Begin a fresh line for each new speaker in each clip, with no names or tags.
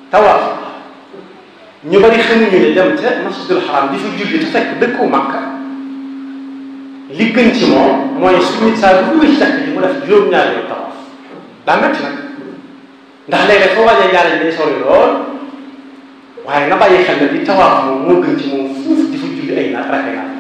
tawaaf ñu bari xamuñu ne dem ca masjidul xaram di fa julli te fekk dëkku Makka li gën ci moom mooy su nit saa bu duggee ci jàkk ji mu def juróom-ñaari yoon tawaaf daa metti nag ndax léeg-léeg foo waajee jaare ji day sori lool waaye nga bàyyi xel ne di tawaaf moom moo gën ci moom fuuf di fa julli ay naat rakay naat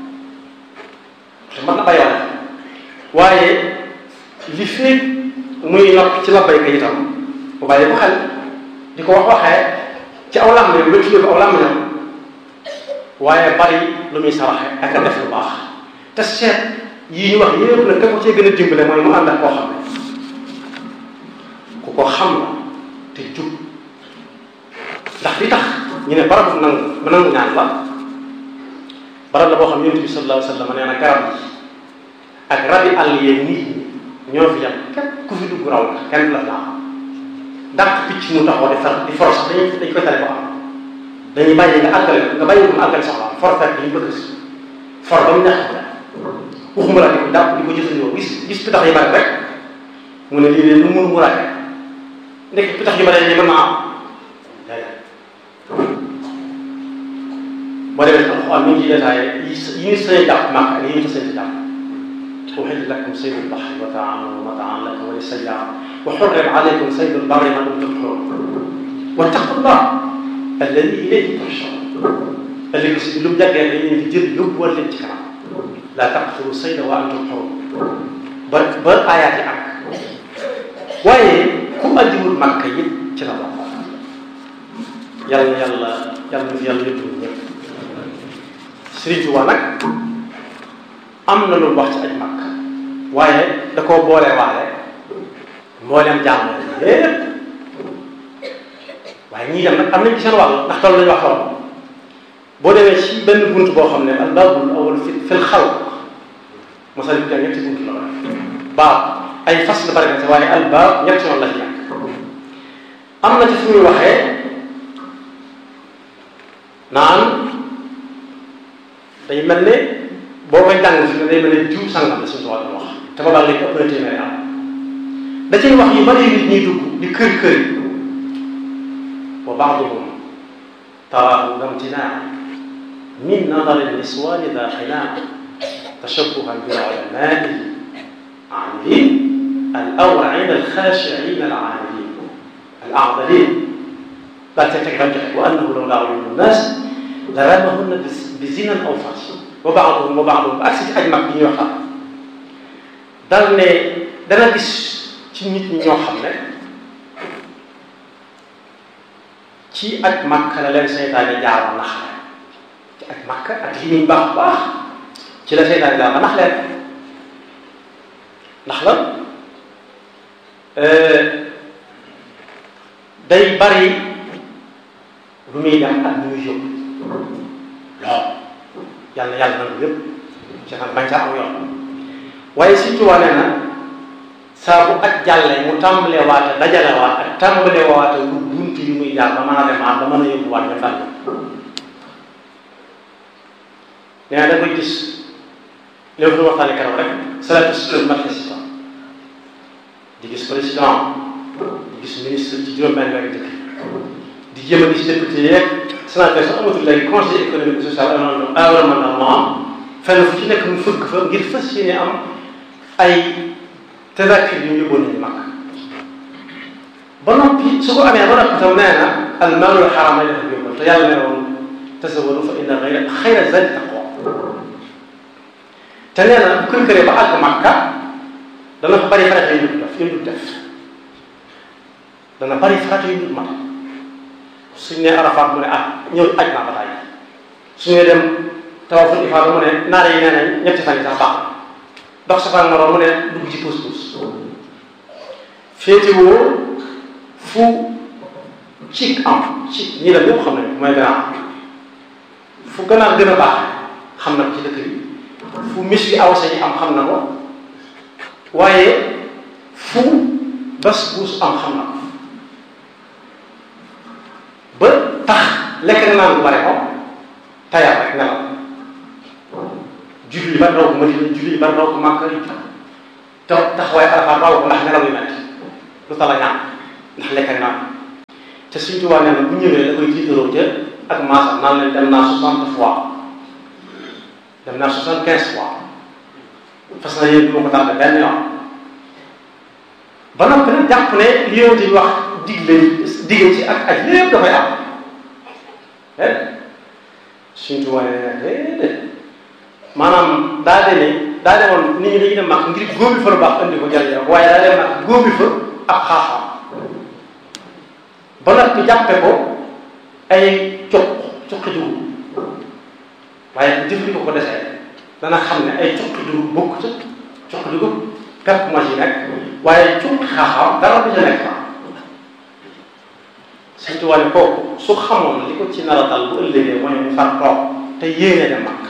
te mën na bàyyi wala waaye li feeg muy nopp ci labbayka itam bu bàyyi ko xel di ko wax waxee ci aw lam ne wétule ko aw lam ne waaye bari lu muy saraxe ak a def lu baax te seet yii ñu wax yépp nag ka ko cee gën a dimbale mooy mu ànd ak koo xam ne ku ko xam la te jub ndax li tax ñu ne barab nangu mu nangu ñaan la barab la boo xam yonent bi sallallahu alayhi wa sallam nee na garab yi ak rabi àll yeeg nit ñi ñoo fi yam képp ku fi dugg raw la kenn la laa ndax picc mu taxaw di far di for sax dañuy dañ koy tale ko am dañuy bàyyi nga àggale nga bàyyi ko mu àggale soxla for fekk li ñu bëgg si for ba mu ñax la waxuma la di ko jàpp di ko jëfandikoo gis gis pitax yi bari rek mu ne lii de lu mun mu raake ndek pitax yu bari yi mën naa am boo demee ci alxuraan mi ngi ciy détaillé yi yi ñu sañ jàpp màkk ak yi ñu sañ jàpp uhilla lakum saydu lbaxri wa taamu mataan lakum wa lisayyaara wa xurrima alaykum saydu lbarri ma dumtum xurum wattaqullah alladi ilayhi tuhsharun ëllëg si lu mu jàggee dañ leen di jël yóbbuwal leen ci kanam laa taqtulu sayda wa antum xurum ba ba aayaat yi ak waaye ku ajiwul màkk yi ci la bokk yàlla na yàlla yàlla na fi yàlla yóbbu ñëpp Sëriñ Tuubaa nag am na lu wax ci aj màkk waaye da koo boole waale mbooleem jàmm yépp waaye ñii dem nag am nañ ci seen wàll ndax toll nañu wax toll boo demee ci benn bunt boo xam ne al baabul awwal fi fil xalq mosal bi ñetti bunt la baab ay fas la bari na waaye al baab ñetti yoon la ci nekk am na ci fu muy waxee naan day mel ne boo koy jàng fi ne day mel ne jiw sangam la suñu tubaab di wax te ba léegi ëpp na téeméeri am da cay wax yu bari nit ñuy dugg di kër kër wa baaduhum taraahu damtinaa min nadari niswaani daa xinaa tashabbuhan bil ulamaai aamilin al awrain al xaashiin al aamilin al aadalin daa teg teg wa annahu lawlaa uyuunu nnaas la ramahunna bi zinan aw fash wa baaduhum wa baaduhum ba agsi ci aj mag bi ñuy wax dal ne dana gis ci nit ñi ñoo xam ne ci aj Makka la leen seytaane jaar ba nax leen ci aj Makka ak li muy baax baax ci la seytaane jaar ba nax leen ndax la day bari lu muy dem ak lu muy yóbbu lool yàlla yàlla nangu lépp ci xam bañ saa am yoon waaye surtout waa nee na saa bu ak jàllee mu tàmbalee waate dajale waat ak tàmbalee waate lu bunt yu muy jaar ba mën a demaat ba mën a yóbbu waat ña fànn nee na da koy gis léegi lu waxtaane keroog rek salatu sukkur mat si di gis président di gis ministre ci juróom-benn weer dëkk di jéem a gis député yeeg sénateur sax amatul léegi conseil économique et social environnementalement fenn fu ci nekk mu fëgg fa ngir fas yéene am ay tadakir yu ñu yóbboon nañu mag ba noppi su ko amee ba noppi tam nee na al maalul xaram ay dafa yóbbal te yàlla ne woon tasawwadu fa inna xayra xayra zadi taqwa te nee na bu kër këree ba àgg Makka dana fa bari farata yu dul def yu dul def dana bari farata yu dul mat suñ ne Arafat mu ne ah ñëw aj naa ba tàyyi suñu dem tawaful ifaada mu ne naare yi nee nañ ñetti fan yi sax baax dox safaan moroom mu ne dugg ci puus puus féetewoo fu ci am ci ñii la ñëpp xam nañ mooy ganaar fu ganaar gën a baax xam na ko ci dëkk bi fu mis bi awsa yi am xam na ko waaye fu bas buus am xam na ko ba tax lekk naan bu bare ko tayal rek nelaw julli yi bari raw ko Madina julli yi bari raw ko Màkka yi te taxawaay Arafa raw ko ndax nelaw yu metti lu tala ñaan ndax lekk naan te suñ tubaab nee na bu ñëwee da koy tiitaroo ca ak maasam naan leen dem naa soixante fois dem naa soixante quinze fois fas na yéen du ma ko tardé benn yoon ba noppi nag jàpp ne li yonent bi wax digle dige ci ak aj lépp dafay am déedéet suñ tubaab nee na déedéet maanaam daa de ne daa demoon nit ñi dañuy dem mag ngir góobi fa lu baax indi ko jëriñoo waaye daa dem mag góobi fa ab xaaxaam ba nag ñu jàppe ko ay cuq cuqi dugub waaye bu jëfandikoo ko desee dana xam ne ay cuqi dugub bokk ca cuqi dugub pepp moo ci nekk waaye cuqi xaaxaam dara du ca nekk fa Sëñ Tuubaa ne kooku su xamoon li ko ci nar a dal bu ëllëgee mooy mu far toog te yéene dem mag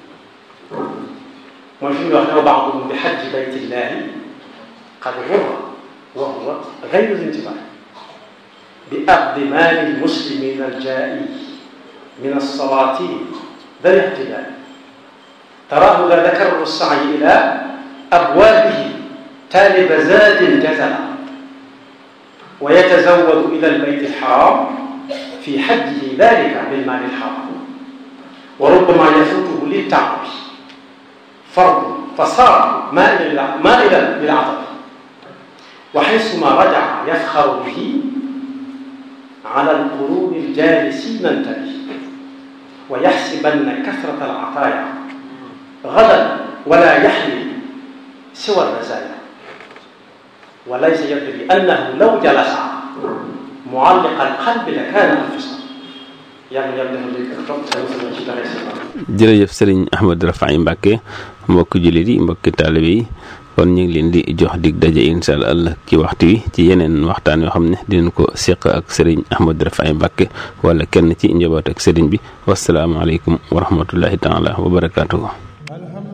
mooy fi muy wax ne ba'duhum bi hajji baytillahi qad ghurra wa huwa ghayru intibah bi axdi maali lmuslimina aljaa'i min alsalatin da lihtidal taraahu la dakarru sa'yi ila abwaabihi taaliba zaadin jazala wa yatazawwadu ila albayt alxaram fi hajjihi dalika bilmaali alxaram wa rubbama yafuutuhu litta'abi فرض فصار مائلا مائلا للعطف وحيثما رجع يفخر به على القرون الجالسين انتبه ويحسبن كثرة العطايا غدا ولا يحمل سوى الرزايا وليس يدري أنه لو جلس معلق القلب لكان أنفسا yàlla yàlla defal léegi ak topp tamit ci dara si
jërëjëf sëriñ Ahmad Rafaay Mbàkke mbokki jullit yi mbokki taalibe yi kon ñu ngi leen di jox dig daje incha allah ci waxtu wi ci yeneen waxtaan yoo xam ne dinañ ko seq ak sëriñ Ahmad Rafaay Mbàkke wala kenn ci njaboot ak sëriñ bi wasalaamaaleykum wa rahmatullahi taala wa barakaatuhu